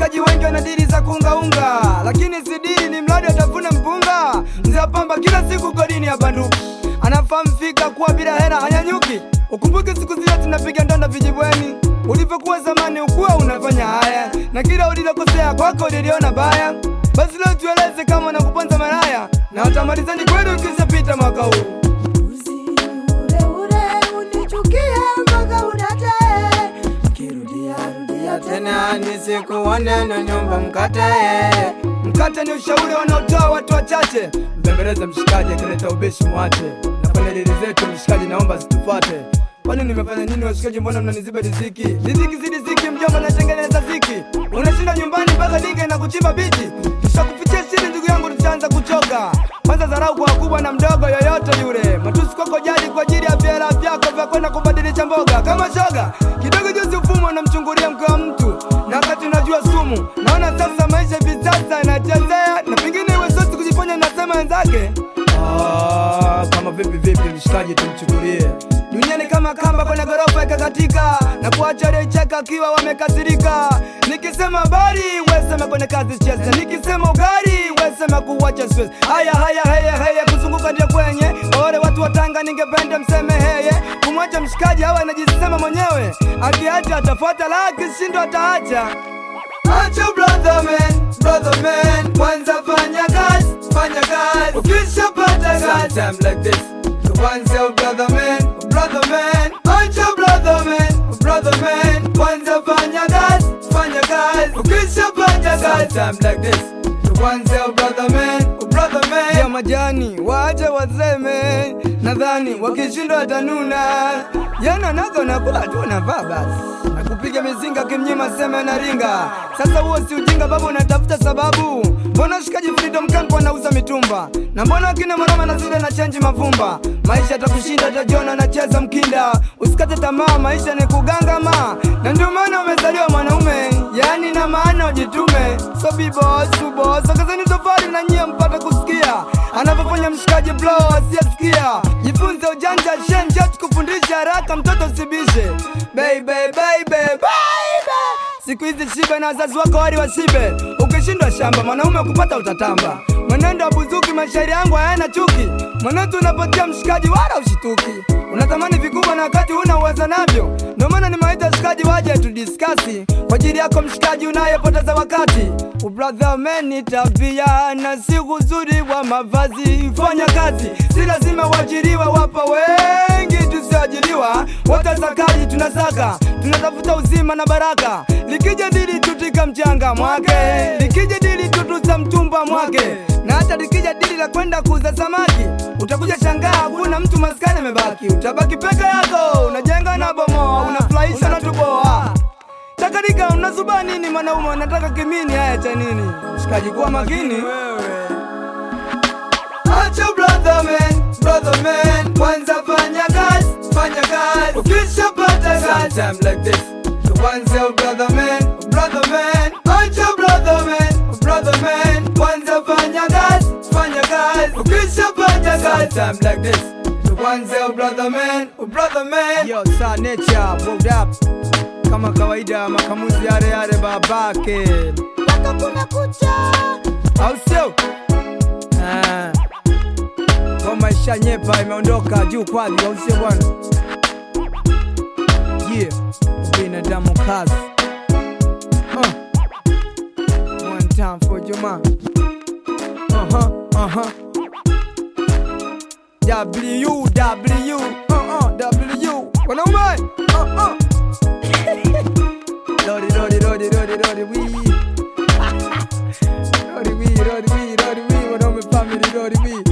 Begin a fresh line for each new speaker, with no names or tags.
washikaji wengi wana dili za kuungaunga, lakini si dili, ni mradi atafuna mpunga. Mzee wa pamba kila siku godini ya banduki, anafahamu fika kuwa bila hela hanyanyuki. Ukumbuke siku zile tunapiga ndanda vijibweni, ulivyokuwa zamani ukuwa unafanya haya, na kila ulilokosea kwako liliona baya. Basi leo tueleze kama nakuponza maraya, na watamalizani kweli ukishapita mwaka huu.
Uzi ule ule unichukie mpaka udatae, kirudia rudia tena
nisikuone na nyumba mkatae. Mkate ni ushauri wanaotoa watu wachache, mbembeleze mshikaji akileta ubishi mwache, na kwenye dili zetu mshikaji naomba zitufuate. Kwani nimefanya nini washikaji, mbona mnaniziba riziki? Riziki si riziki, mjomba natengeneza ziki. Unashinda nyumbani mpaka dinge na kuchimba biti, tushakufichia chini ndugu yangu, tutaanza kuchoka. Kwanza dharau kwa wakubwa na mdogo yoyote yule, matusi kwako jadi kwa ajili ya vyela vyako vya kwenda kubadilisha mboga kama shoga. Kidogo juzi ufumo unamchungulia mke wa mtu, na wakati unajua sumu. Naona sasa maisha hivi sasa yanachezea, na pengine iwe sosi kujiponya, nasema wenzake Ah, kama vipi vipi, mshikaji tumchukulie duniani kama kamba kwenye ghorofa ikakatika na kuacha aliyecheka akiwa wamekasirika. Nikisema habari wesema kwenye kazi cheza, nikisema ugari wesema kuwacha stress. Haya haya haya haya, kuzunguka ndio kwenye Kwa wale watu wa Tanga, ningependa mseme heye, kumwacha mshikaji hawa anajisema mwenyewe, akiacha atafuata, la akishindwa ataacha. Acha brother man, brother man, kwanza fanya kazi, fanya kazi, ukishapata kazi, time like this, kwanza brother man, brother man, acha brother man, brother man, kwanza fanya kazi, fanya kazi, ukishapata kazi, time like this, kwanza brother man, brother man, ya majani waache waseme, nadhani wakishindwa watanuna, yana nago nakula tu navaa basi na kupiga mizinga kimnyima sema na ringa. Sasa huo si ujinga babu, unatafuta sababu. Mbona shikaji Freedom Camp wanauza mitumba, na mbona akina mwanama na zile na chenji mavumba? Maisha atakushinda, utajiona anacheza mkinda. Usikate tamaa, maisha ni kugangama, na ndio maana umezaliwa mwanaume, yani na maana ujitume. So be boss, be boss, ongezeni tofali na nyie mpate kusikia anavyofanya mshikaji blow asiyesikia. Jifunze ujanja shenje, tukufundisha haraka, mtoto usibishe. Baby, baby, baby. Siku hizi shibe na wazazi wako wali washibe. Ukishindwa shamba, mwanaume kupata utatamba. Mwenendo wa buzuki, mashairi yangu hayana chuki. Mwenetu unapotia mshikaji wala ushituki. Unatamani vikubwa na wakati huna uwezo navyo. Ndio maana nimewaita shikaji waje tudiskasi kwa ajili yako mshikaji unayepoteza wakati. Ubrother man ni tabia na si uzuri wa mavazi. Fanya kazi, si lazima uajiriwe. Wapo wengi tusioajiriwa, wote sakaji tunasaka, tunatafuta uzima na baraka. Likija dili tutika mchanga mwake, likija dili tutuza mtumba mwake, na hata likija dili la kwenda kuuza samaki, utakuja shangaa hakuna mtu maskani amebaki. Utabaki peke yako, unajenga na bomoa, unafurahisha na tuboa Takarika unazuba nini mwanaume, unataka kimini? Haya cha nini? Shikaji, kuwa makini wewe. Acha brother man, brother man, kwanza fanya kazi, fanya kazi, ukishapata kazi, time like this, kwanza brother man, brother man, acha brother man, brother man, kwanza fanya kazi, fanya kazi, ukishapata kazi, time like this, kwanza brother man, brother man, yo sa nature, moved up kama kawaida, makamuzi yale yale babake,
mpaka kuna kucha.
au sio? Ah. Ngoma ishanyepa imeondoka juu kwali, au sio bwana? Yeah, binadamu kazi. Uh. One time for Juma. Uh-huh, uh-huh. W, W, uh-uh, W. Wanaume, uh-uh. Lordy, lordy, lordy, lordy, lordy, we. Lordy, we, lordy, we, lordy, we. Wanaume family, lordy, we.